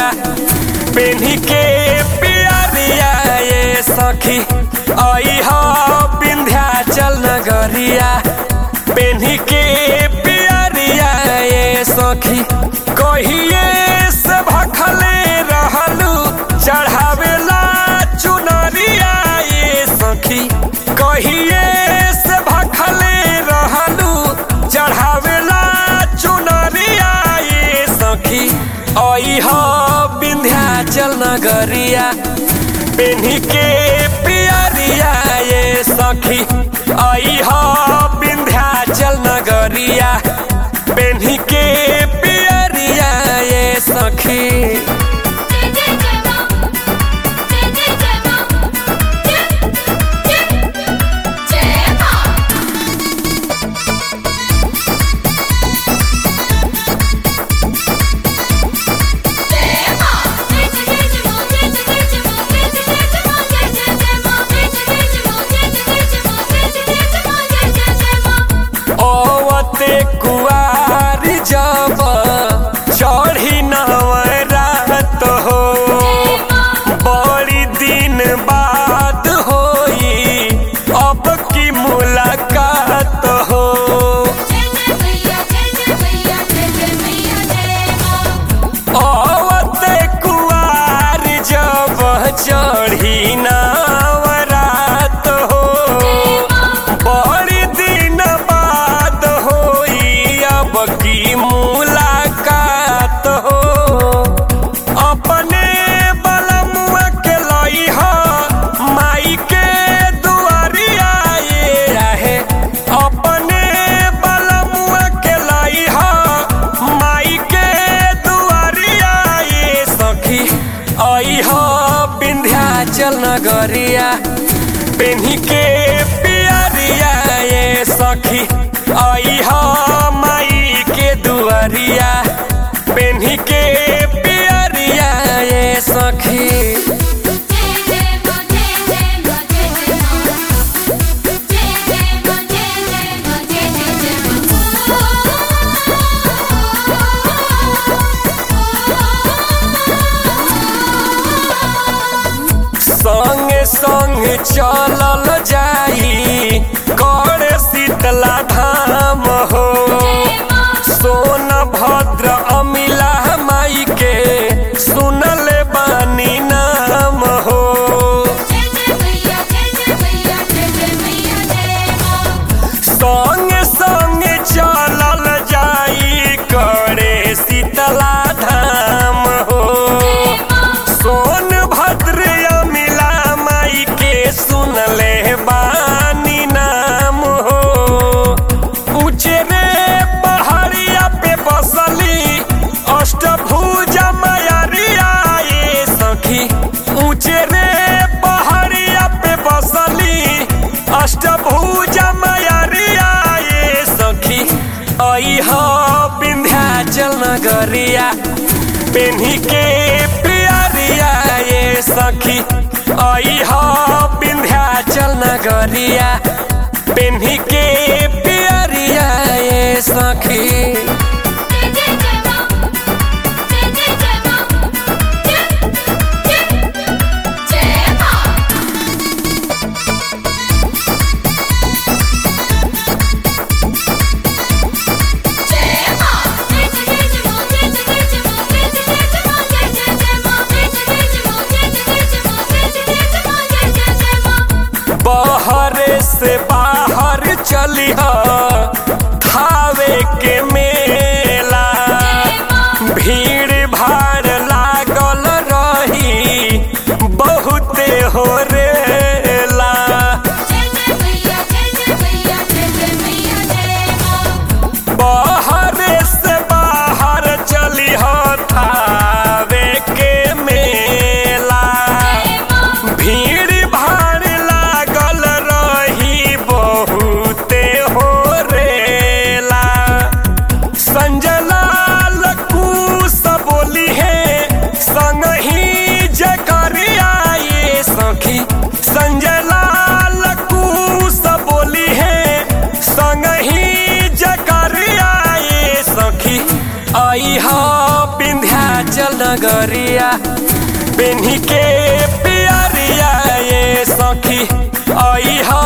पेन्ही के पियरिया ये सखी आई हो विंध्याचल नगरिया पेन्ही के पियरिया ये सखी कहिए से भखले रहलू चढ़ावेला चुनरिया ये सखी कहिए से भखले रहलू चढ़ावेला चुनरिया ये सखी आई हो विंध्याचल नगरिया पेन्ही के पियरिया ये सखी आई हो विंध्याचल नगरिया पेन्ही के पियरिया ये सखी जय जय जय मां जय जय जय मां जय जय जय मां जय मां जय जय जय मां जय जय जय मां जय जय जय मां जय जय जय मां जय जय जय मां जय जय जय मां जय जय जय मां जय जय जय मां ओवते कुआरी जब चढ़ी नवरात हो बड़ी दिन बाद होई अब की मुलाकात हो जय जय मैया जय जय मैया जय जय मैया जय मां ओवते कुआरी जब चढ़ी नवरात हो बड़ी दिन बाद होई अब की मुलाकात हो अपने बलमुआ के लई हो माई के दुआरिया ये रहे अपने बलमुआ के लई हो माई के दुआरिया ये सखी आई हो विंध्याचल नगरिया पेन्ही के पियरिया ये सखी आई हो माई के दुआरिया पेन्ही के पियरिया ये सखी जय जय मां जय जय मां जय जय मां जय जय मां जय जय मां जय जय जय संगे संग चलल जाई कर शीतला धाम हो सोन भद्र अमिला माई के सुनल बानी नाम हो जय जय मैया जय जय मैया जय जय मैया जय मां संग संग चलल जाई करे शीतला धाम हो सोन भद्र अमिला माई के सुनले बानी नाम हो ऊंचे रे पहाड़िया पे बसली अष्टभुजा मैरिया ये सखी ऊंचे रे पहाड़िया पे बसली अष्टभुजा मैरिया ये सखी आई हो विंध्याचल नगरिया पेन्ही के पियरिया ये सखी आई हो विंध्याचल नगरिया पेन्ही के पियरिया ये सखी जय जय जय मां जय जय जय मां जय जय जय मां जय मां जय जय जय मां जय जय जय मां जय जय जय मां जय जय जय मां जय जय जय मां जय जय जय मां जय जय जय मां जय जय जय मां बहरे से बाहर चलिह थावे के डगरिया पेन्ही के पियरिया ये सखी आई ह